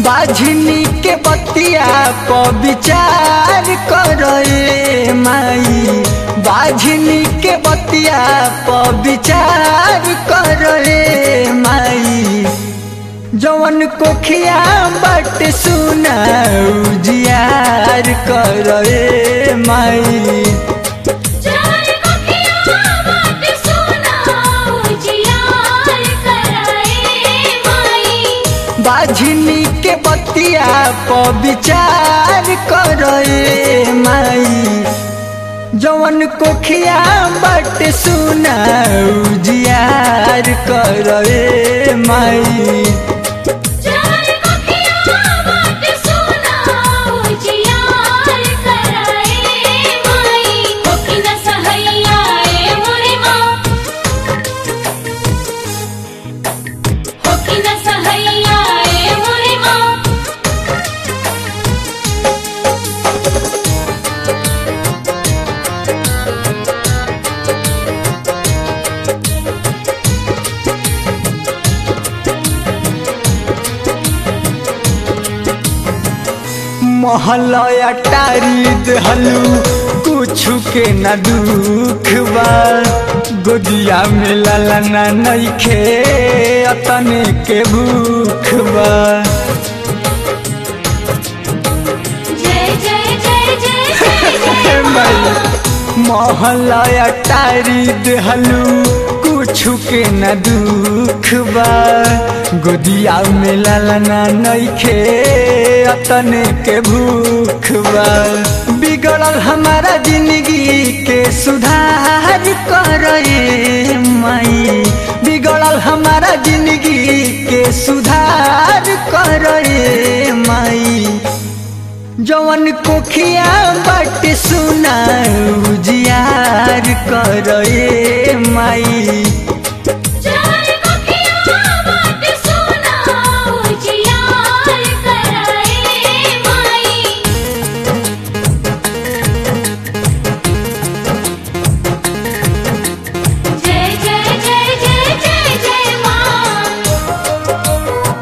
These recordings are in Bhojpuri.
बाझनी के बतिया प विचार करे माई बाझनी के बतिया प विचार करे माई जवन कोखिया बट सुना उजियार करे माई जवन कोठिया बाट सुना उजियार कराए माई बाझनी के बतिया प विचार करे माई जवन कोखिया बट सुना उजियार करे माई जवन कोठिया बाट सुना उजियार कराए माई होकी न सहैया ए मोरे माँ होकी न सहैया ए मोरे माँ महलया टारी दहलू कुछ के न दुख बा गोदिया में ललना नइखे अतने के भूख बा जय जय जय जय जय जय माँ महलया टारी दहलू कुछ के न दुख बा गोदिया में ललना नइखे अतने के भूख बा बिगड़ल हमारा जिंदगी के सुधार करे माई बिगड़ल हमारा जिंदगी के सुधार करे माई जवन कोखिया बट सुना उजियार करे माई जवन कोठिया बाट सुना उजियार कराए माई जय जय जय जय जय जय माँ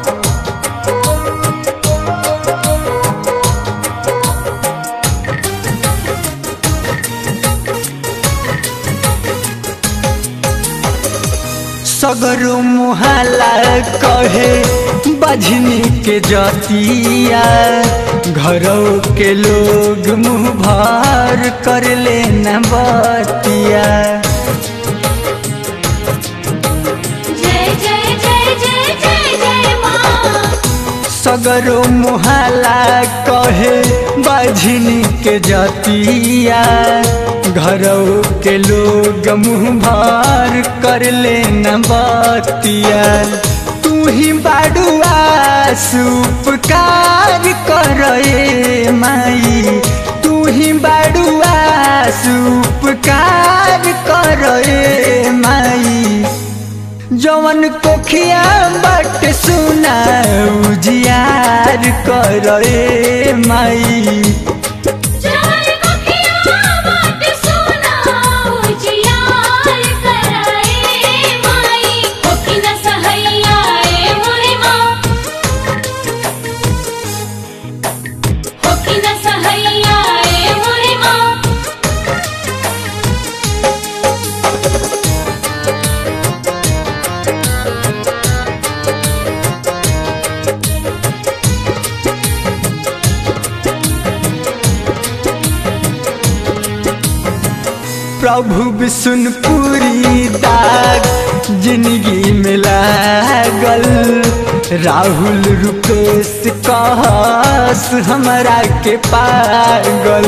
सगरो मुहाला कहे बजनी के जतिया घरों के लोग मुँह भर कर लेना बतिया जय जय जय जय जय जय माँ सगरो मुहाला कहे बजनी के जतिया घरों के लोग मुँह भर कर लेना बतिया तू ही बाडुआ सुपकार करे माई तू ही बाडुआ सुपकार करे माई जवन कोखिया बट सुना उजियार करे माई जवन कोठिया बाट सुना उजियार कराए माई होकी न सहैया ए मोरे माँ होकी न सहैया ए मोरे माँ प्रभु विष्णुपुरी दाग जिंदगी में लागल राहुल रुपेश कहस हमरा के पागल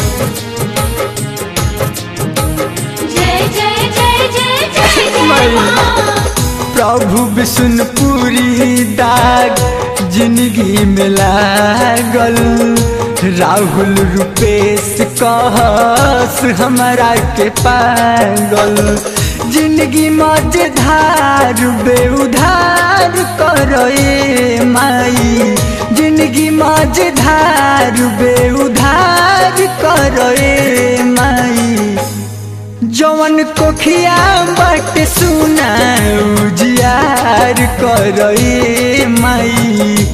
जय जय जय जय जय जय माँ प्रभु विष्णुपुरी दाग जिंदगी में लागल राहुल रुपेश कहस हमरा के पागल जिंदगी मजेदार बेउधार करे माई जिंदगी मजेदार बेउधार करे माई जवन कोखिया बट सुना उजियार करे माई